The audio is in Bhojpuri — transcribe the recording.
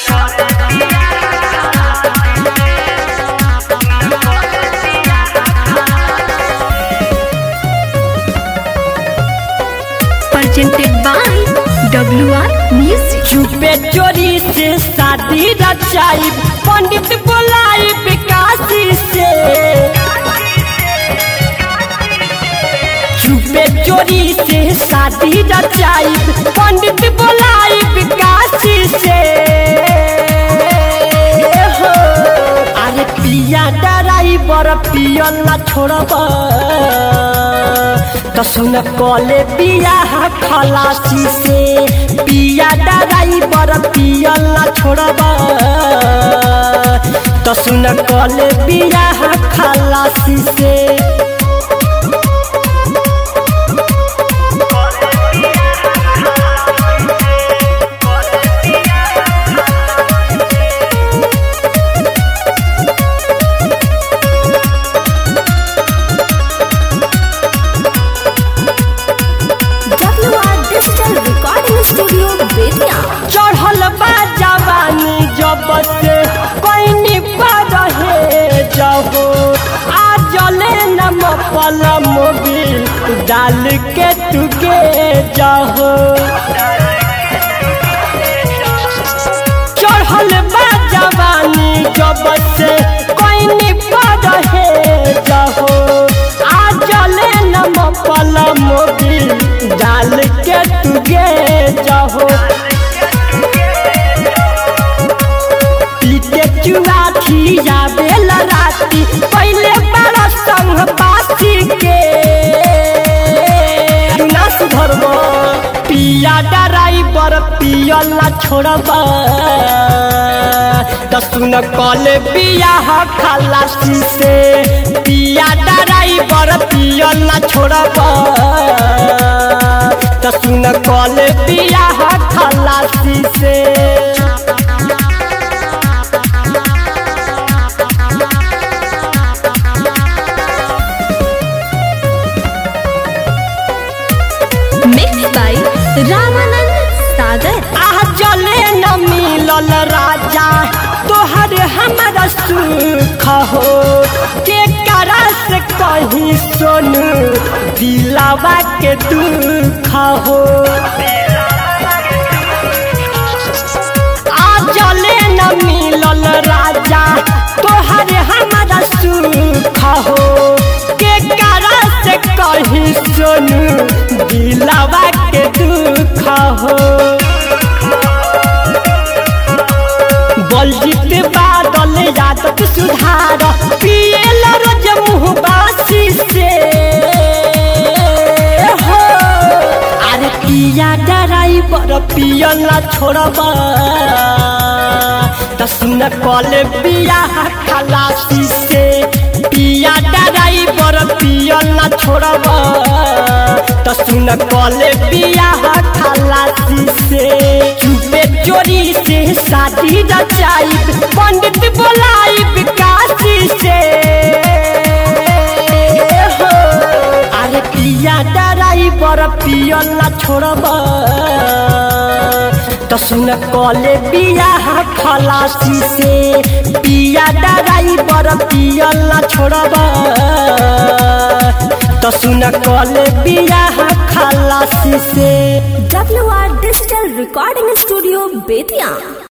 presented by WR Music. चुपे चोरी से शादी रचाई पंडित बोलाई विकासी से चुपे चोरी से शादी रचाई पंडित बोलाई विकासी से हो अरे पिया ड्राइवर पियल ना छोड़ब तो सुन कले बियाह खलासी से पिया ड्राइवर पियल ना छोड़ब तो सुन कले बियाह खलासी से WR Digital Recording Studio, Betia. चढ़ल बा जवानी जब से पैनी पर रहे जहो आ जले नम पल मोबिल डाल के तुगे जहो चढ़ल बा जवानी जब से पैनी पर रहे जहो आ जले नम पल मोबिल डाल के तुगे जहो पीते चुआ खिया बेला राती पहले बड़ा संग पासी के ना सुधरब पिया ड्राइवर पियल ना छोड़ब दसुन कल बियाह खलासी से पिया ड्राइवर पियल ना छोड़ब दसुन कल बियाह खलासी से Mixed by Ramanand Sagar. आह जले न मिलल राजा तोहर हमारा सुख हो के करा से कहीं सोनू दिलावा के दुख हो आ जले न मिलल राजा तोहर हमारा सुख हो के करा से कहीं सोनू दिलावा के दुख हो बलजीत बादल यादव सुधार पियल रोज मुँह बासी से हो अरे पिया ड्राइवर पियल ना छोड़ब दसुन कल बियाह खलासी से पिया ड्राइवर पियल ना छोड़ब दसुन कल बियाह खलासी से चुपे चोरी से शादी रचाई पंडित बोलाई विकासी से हो अरे पिया ड्राइवर पियल ना छोड़ब तो सुन कले बियाह खलासी से पिया ड्राइवर पियल ना छोड़ब तो सुन कले बियाह खलासी से WR Digital Recording Studio, Betia.